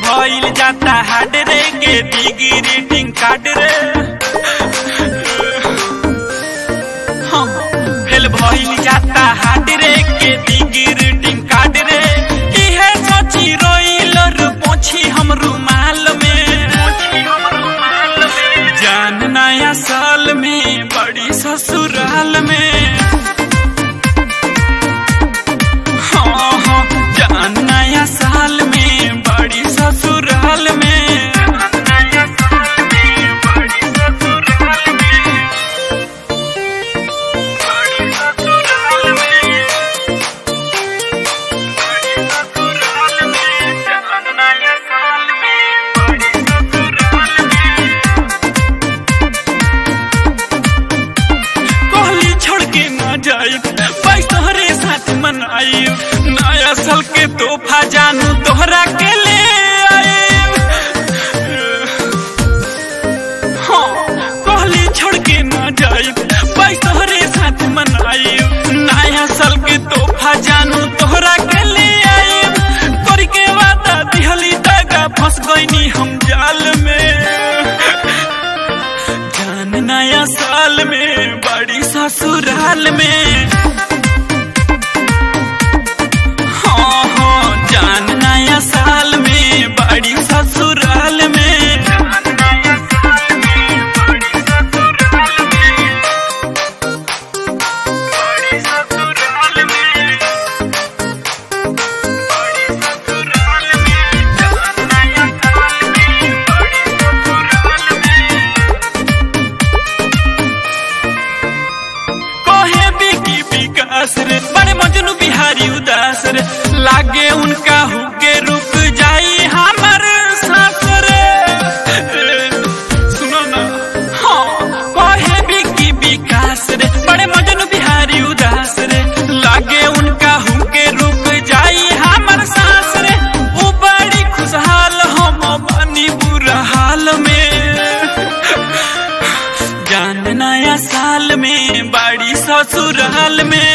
भइल जाता हार्ड रे के दिगी रीडिंग कार्ड रे हाँ, फेल भइल जाता हार्ड रे के दिगी रीडिंग कार्ड रे इहे सोची रोइल रे पोछी हम रुमाल में जान नया साल में बड़ी ससुराल में हाँ हाँ जान नया साल में बड़ी ससुराल में कहली छोड़ के न जाई बाईस तोहरे साथ मनाई नया साल के तोहफा जानू तोहरा के ले आई हाँ कहली छोड़ के न जाई बाईस तोहरे साथ मनाई नया साल के तोहफा जानू तोहरा के ले आई कर के वादा दिहली दागा फंस गईनी हम जाल में जान नया साल में बड़ी ससुराल में हाँ हाँ जान नया साल में बड़ी ससुराल में कहे बिकी विकास रे बड़े मजनू बिहारी उदास रे लागे उनका हुके रुक जाई हमर सास रे सुनो ना हाँ कहे बिकी विकास रे बड़े मजनू बिहारी उदास रे लागे उनका हुके रुक जाई हमर सास रे उ बड़ी खुशहाल हम बनी बुरा हाल में जान नया साल में बड़ी ससुराल में